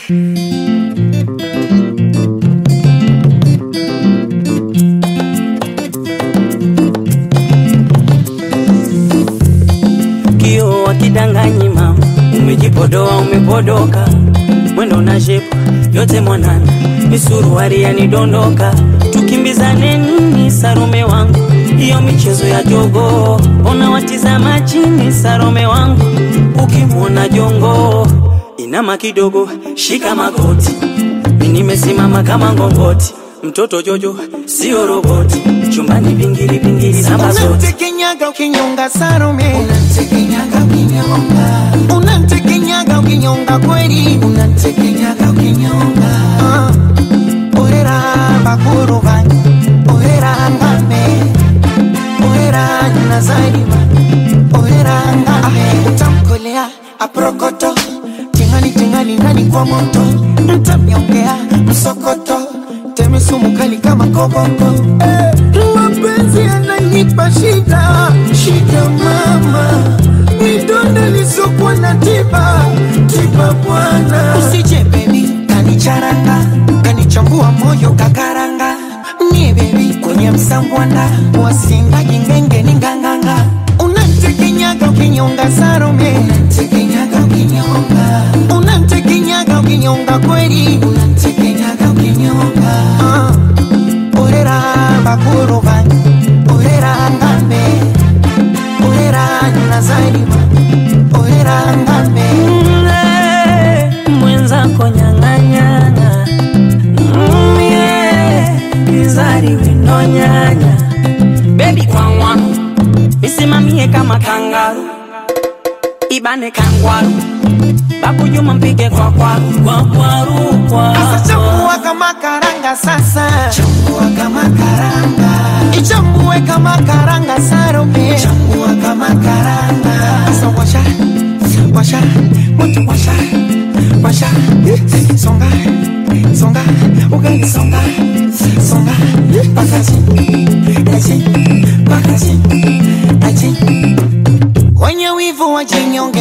Kio wakidanganyi mama, umejipodoa umepodoka, mwendo na shepu yote mwanana, misuruari yanidondoka, tukimbizane nini Sarome wangu, hiyo michezo ya jogo, ona watizama chini Sarome wangu, ukimwona jongo inama kidogo, shika magoti, mi nimesimama kama ngongoti, mtoto Jojo sio roboti, chumbani pingili pingili namba zote Unamtekenyaga ukinyonga Salome, Unamtekenyaga ukinyonga, unamtekenyaga ukinyonga kweli, unamtekenyaga ukinyonga, Ah, orera bakuru banyu, orera ngame, orera nazarima, orera ngame, utamkolea aprokoto, tingali tingali ndani kwa moto, mtamnyongea msokoto, teme sumu kali kama koboko, eh, mapenzi yananipa shida, shida mama, midonda lisokuwa na tiba, tiba bwana, usije baby kanicharanga kanichambua moyo kakaranga nie bebi kwenye msambwanda wasinga jingenge ni nganganga unantekenyaga ukinyonga sarome unamtekenyaga ukinyonga, unantekenyaga ukinyonga kweli unamtekenyaga ukinyonga, Ah, orera bakuru banyu orera ngambe orera nazarima orera ngambe Mle, mwenzako nyang'anyana mye izari winonyanya bebi kwangwaru misimamie kama kangaru ibane kangwaru bakujuma mpige kwa kwaru kwa kwaru kwa Sasa chambua kama karanga sasa chambua kama karanga, ichambue kama karanga sarome chambua kama karanga, Sasa washa washa moto washa washa songa songa ugali songa songa pakazi aji pakazi aji wenye wivu wajinyonge